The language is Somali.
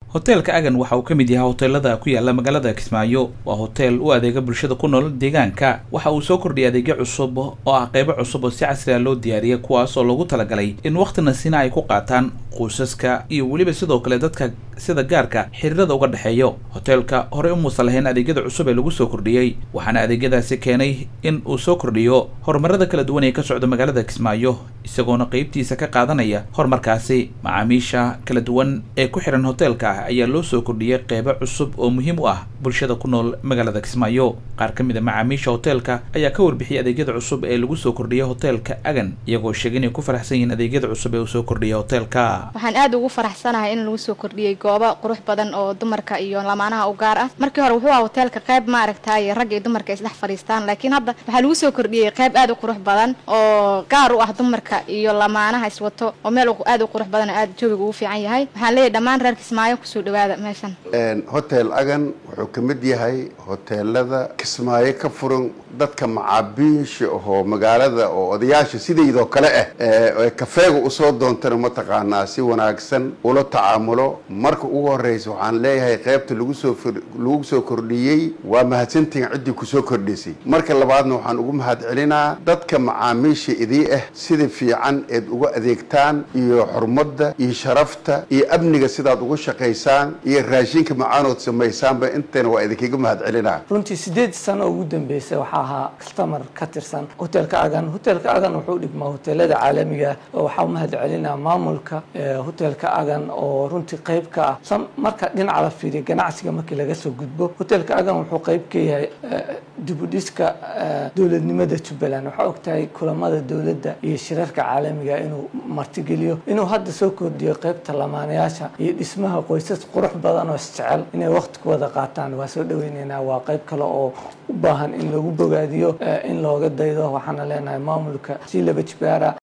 hoteelka agan waxa uu ka mid yahay hoteelada ku yaala magaalada kismaayo waa hoteel u adeega bulshada ku nool deegaanka waxa uu soo kordhiyay adeegyo cusub oo ah qeybo cusub oo si casri ah loo diyaariyay kuwaas oo loogu talagalay in wakhtina sina ay ku qaataan qoysaska iyo weliba sidoo kale dadka sida gaarka xiriirada uga dhexeeyo hoteelka horey umuusan lahayn adeegyada cusub ee lagu soo kordhiyey waxaana adeegyadaasi keenay in uu soo kordhiyo horumarada kala duwan ee ka socda magaalada kismaayo isagoona qeybtiisa ka qaadanaya horumarkaasi macaamiisha kala duwan ee ku xihan hoteelka ayaa loo soo kordhiyey qeybo cusub oo muhiim u ah bulshada ku nool magaalada kismaayo qaar ka mid a macaamiisha hoteelka ayaa ka warbixiyay adeegyada cusub ee lagu soo kordhiyay hoteelka agan iyagoo sheegay inay ku faraxsan yihiin adeegyada cusub ee uu soo kordhiyay hoteelka waxaan aada ugu faraxsanahay in lagu soo kordhiyey goobo qurux badan oo dumarka iyo lamaanaha u gaar ah markii hore wuxuu aha hoteelka qayb ma aragtaaye rag iyo dumarka isdhex fadhiistaan laakiin hadda waxaa lagu soo kordhiyey qayb aada u qurux badan oo gaar u ah dumarka iyo lamaanaha iswato oo meel aada u qurux badan oo aada joogiga ugu fiican yahay waxaan leeyahay dhammaan reer kismaayo kusoo dhawaada meeshan hotel agan wuxuu ka mid yahay hoteelada kismaayo ka furan dadka macaabiisha oo magaalada oo odayaasha sidaydoo kale ah ee kafeega usoo doontana mataqaanaa si wanaagsan ula tacaamulo marka ugu horeysa waxaan leeyahay qaybta lagu soo lagu soo kordhiyey waa mahadsantihin ciddii kusoo kordhisay marka labaadna waxaan ugu mahad celinaa dadka macaamiisha idii ah sida fiican eed uga adeegtaan iyo xurmadda iyo sharafta iyo amniga sidaad uga shaqaysaan iyo raashinka macaanood samaysaanba intana waa idinkaga mahad celinaa runtii sideed sano ugu dambeysay waxaa ahaa customer ka tirsan hoteelka agan hoteelka agan wuxuu dhigmaa hoteelada caalamiga oo waxaa umahad celinaa maamulka hoteelka agan oo runtii qayb ka ah marka dhinaca la fiiriya ganacsiga markii laga soo gudbo hoteelka agan wuxuu qayb ka yahay dibudhiska dowladnimada jubbaland waxaa ogtahay kulamada dowladda iyo shirarka caalamiga inuu martigeliyo inuu hadda soo kordhiyo qaybta lamaanayaasha iyo dhismaha qoysas qurux badan oo isjecel inay waqti ku wada qaataan waa soo dhaweyneynaa waa qayb kale oo u baahan in lagu bogaadiyo in looga daydo waxaana leenahay maamulka si laba jibaara